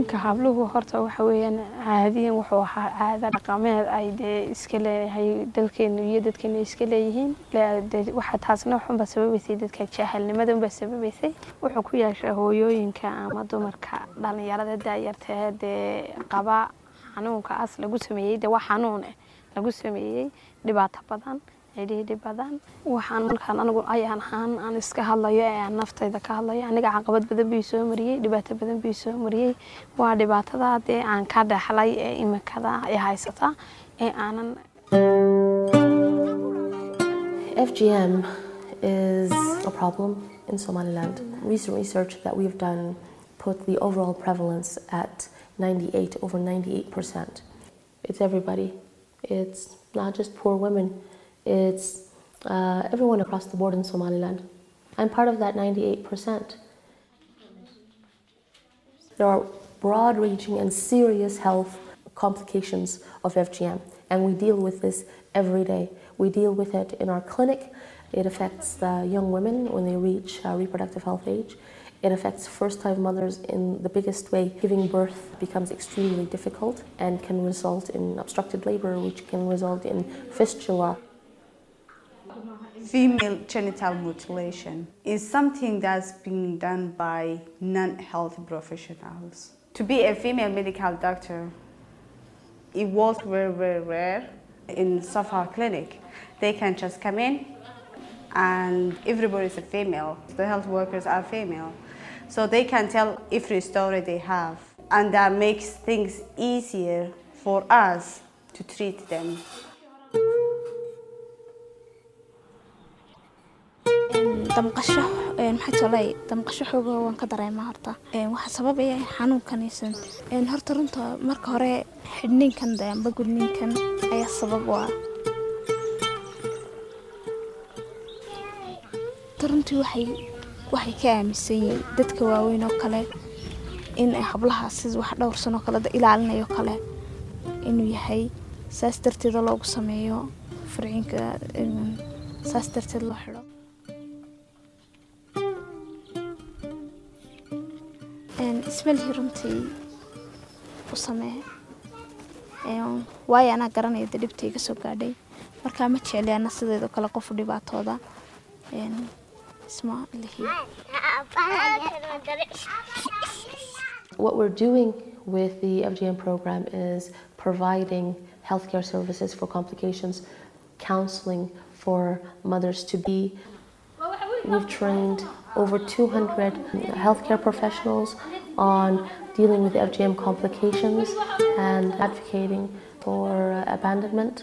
gudniinka habluhu horta waxa weeyaan caadiyan wuxuu ahaa caada dhaqameed ay dee iska leeyahay dalkeenu iyo dadkeenu iska leeyihiin waxa taasna waxunbaa sababaysay dadka jahalnimada unbaa sababaysay wuxuu ku yeeshaa hooyooyinka ama dumarka dhalinyarada daayartee dee qaba xanuunka as lagu sameeyey dee waa xanuun eh lagu sameeyey dhibaato badan cidhiidhi badan waxaan markaan anigu ayaan ahaan aan iska hadlayo ee aan naftayda ka hadlayo aniga caqabad badan bii soo mariyey dhibaato badan bii soo mariyey waa dhibaatada dee aan ka dhexlay ee imikada ee haysata ee aanan FGM is a problem in Somaliland. Recent research that we've done put the overall prevalence at 98 over 98%. It's everybody. It's not just poor women. It's uh, everyone across the board in Somaliland. I'm part of that 98%. There are broad reaching and serious health complications of FGM, and we deal with this every day. We deal with it in our clinic. It affects the young women when they reach uh, reproductive health age. It affects first time mothers in the biggest way. Giving birth becomes extremely difficult and can result in obstructed labor, which can result in fistula. Female genital mutilation is something that's being done by non health professionals. To be a female medical doctor, it was very, very rare in Safa clinic. They can just come in and everybody is a female. The health workers are female. So they can tell every story they have. And that makes things easier for us to treat them. damqasho maxay tolay damqasho xooga waan ka dareemaa horta waxaa sababaya xanuunkanaysan horta runta marka hore xidhniinkan amba gudniinkan ayaa sabab u ah runtii waxay waxay ka aaminsan yihiin dadka waaweyn oo kale in hablaha sida wax dhowr sanoo kale ilaalinayo kale inuu yahay saas darteeda loogu sameeyo farciinka saas darteed loo xidho ismalhi runtii u samee waayo anaa garanaya de dhibta iga soo gaadhay markaa ma jecli ana sideedoo kale qofu dhibaatooda isma lihi What we're doing with the FGM program is providing healthcare services for complications, counseling for mothers to be. We've trained over 200 healthcare professionals on dealing with FGM complications and advocating for abandonment.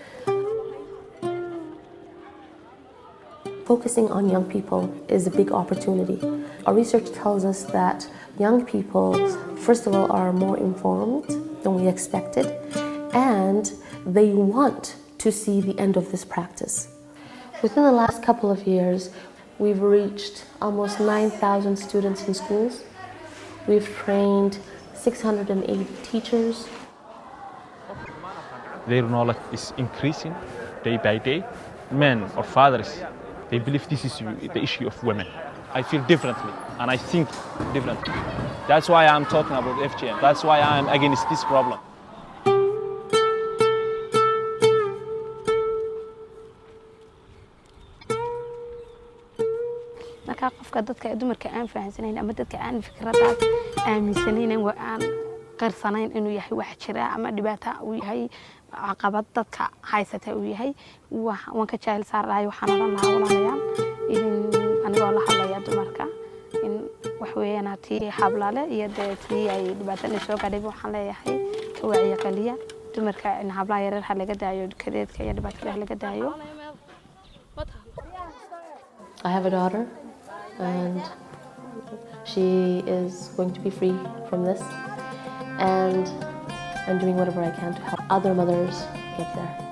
Focusing on young people is a big opportunity. Our research tells us that young people, first of all, are more informed than we expected, and they want to see the end of this practice. Within the last couple of years, we've reached almost 9,000 students in schools. We've trained 680 teachers. Their knowledge is increasing day by day. Men or fathers, they believe this is the issue of women. I feel differently and I think differently. That's why I'm talking about FGM. That's why I'm against this problem. markaa qofka dadka dumarka aan fahamsanayn ama dadka aan fikradaas aaminsanayn aan qarsanayn inuu yahay wax jira ama dhibaata uu yahay caqabad dadka haysata uu yahay waan ka jaahil saar lahay waxaan odhan lahaa walaalayaal anigoo la hadlaya dumarka in wax weeyaan tii hablale iyo dee tii ay dhibaatada soo gaadhay waxaan leeyahay ka wacyi qaliya dumarka in hablaha yareer ha laga daayo kadeedka iyo dhibaatada ha laga daayo I have a daughter, and she is going to be free from this. And I'm doing whatever I can to help other mothers get there.